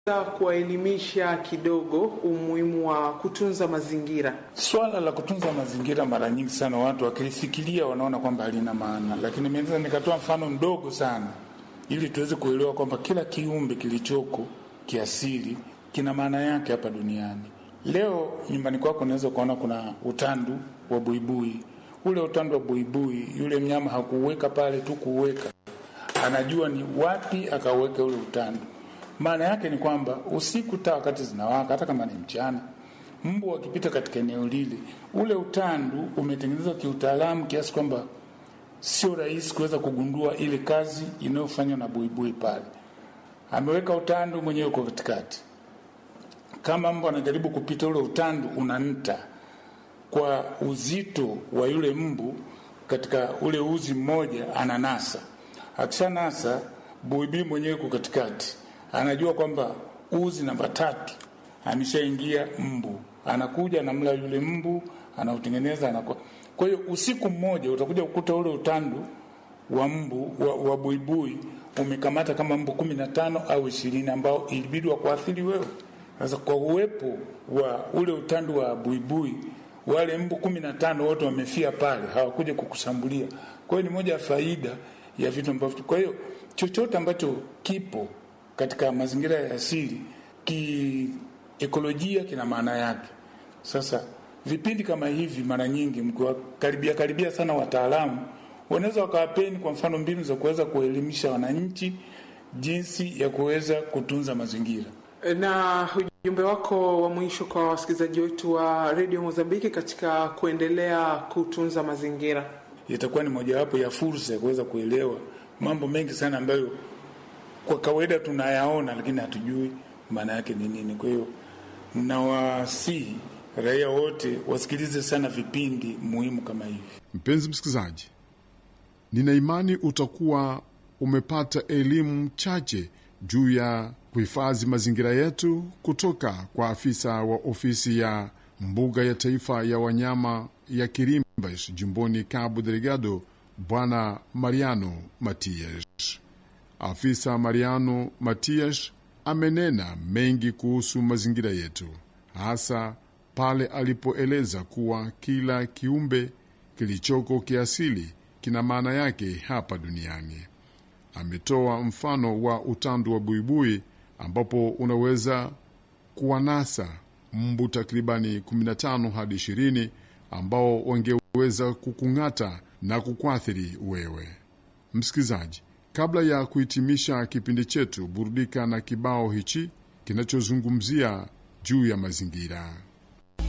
kuwaelimisha kidogo umuhimu wa kutunza mazingira. Swala la kutunza mazingira, mara nyingi sana watu wakilifikiria wanaona kwamba halina maana, lakini naweza nikatoa mfano mdogo sana ili tuweze kuelewa kwamba kila kiumbe kilichoko kiasili kina maana yake hapa duniani. Leo nyumbani kwako unaweza ukaona kuna utandu wa buibui. Ule utandu wa buibui, yule mnyama hakuuweka pale tu kuuweka, anajua ni wapi akauweka ule utandu. Maana yake ni kwamba usiku taa wakati zinawaka, hata kama ni mchana, mbu wakipita katika eneo lile, ule utandu umetengenezwa kiutaalamu kiasi kwamba sio rahisi kuweza kugundua ile kazi inayofanywa na buibui pale. Ameweka utandu mwenyewe uko katikati, kama mbu anajaribu kupita, ule utandu unanta kwa uzito wa yule mbu katika ule uzi mmoja, ananasa. Akishanasa, buibui mwenyewe uko katikati, anajua kwamba uzi namba tatu ameshaingia mbu, anakuja anamla yule mbu, anautengeneza anakuwa kwa hiyo usiku mmoja utakuja kukuta ule utandu wa mbu wa, wa buibui umekamata kama mbu kumi na tano au ishirini ambao ilibidi wakuathiri wewe. Sasa kwa uwepo wa ule utandu wa buibui, wale mbu kumi na tano wote wamefia pale, hawakuja kukushambulia. Kwa hiyo ni moja ya faida ya vitu ambavyo, kwa hiyo chochote ambacho kipo katika mazingira ya asili kiekolojia kina maana yake. Sasa vipindi kama hivi mara nyingi mkiwakaribia karibia sana wataalamu wanaweza wakawapeni kwa mfano mbinu za kuweza kuelimisha wananchi jinsi ya kuweza kutunza mazingira. Na ujumbe wako wa mwisho kwa wasikilizaji wetu wa redio Mozambiki katika kuendelea kutunza mazingira? Itakuwa ni mojawapo ya fursa ya kuweza kuelewa mambo mengi sana ambayo kwa kawaida tunayaona, lakini hatujui maana yake ni nini. Kwa hiyo nawasihi raia wote wasikilize sana vipindi muhimu kama hivi. Mpenzi msikilizaji, nina imani utakuwa umepata elimu chache juu ya kuhifadhi mazingira yetu kutoka kwa afisa wa ofisi ya mbuga ya taifa ya wanyama ya Kirimbas jimboni Cabo Delgado, Bwana Mariano Matias. Afisa Mariano Matias amenena mengi kuhusu mazingira yetu, hasa pale alipoeleza kuwa kila kiumbe kilichoko kiasili kina maana yake hapa duniani. Ametoa mfano wa utandu wa buibui ambapo unaweza kuwanasa mbu takribani 15 hadi 20 ambao wangeweza kukung'ata na kukuathiri wewe msikilizaji. Kabla ya kuhitimisha kipindi chetu, burudika na kibao hichi kinachozungumzia juu ya mazingira.